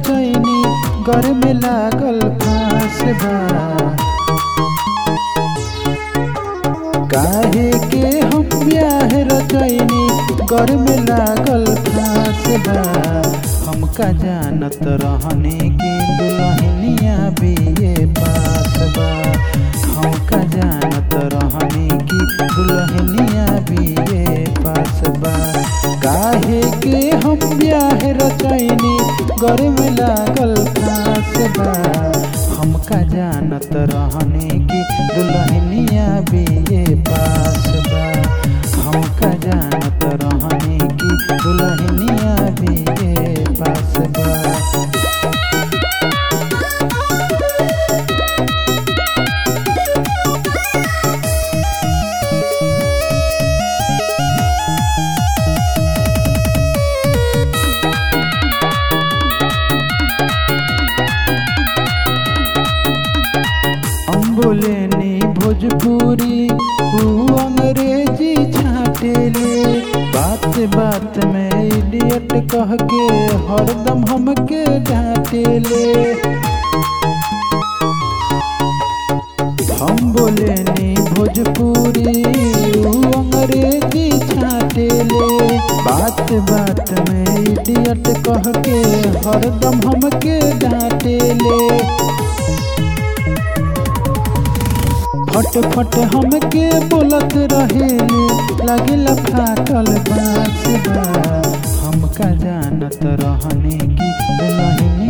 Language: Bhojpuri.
रचैनी घर में लागल फांस बा काहे के हम ब्याह रचैनी घर में लागल फांस बा हमका जानत रहने की दुल्हनिया बीए पास बा हमका जानत रहने की दुल्हनिया बीए पास बा काहे के हम ब्याह रचैनी घर में लागल फांस बा हमका जानत रहने की दुल्हनिया बीए पास बा हमका जानत रहने की दुल्हनिया बीए पास बा हम बोलेनी भोजपुरी ऊ अंग्रेजी छाटेले बात बात में इडियट कह के हरदम हमके डांटेले हम बोलेनी भोजपुरी ऊ अंग्रेजी छाटेले बात बात में इडियट कह के हरदम हमके डांटेले फट फट हमके बोलत रहेले लगेला फाटल बाँस बा हमका जानत रहने की दुल्हनिया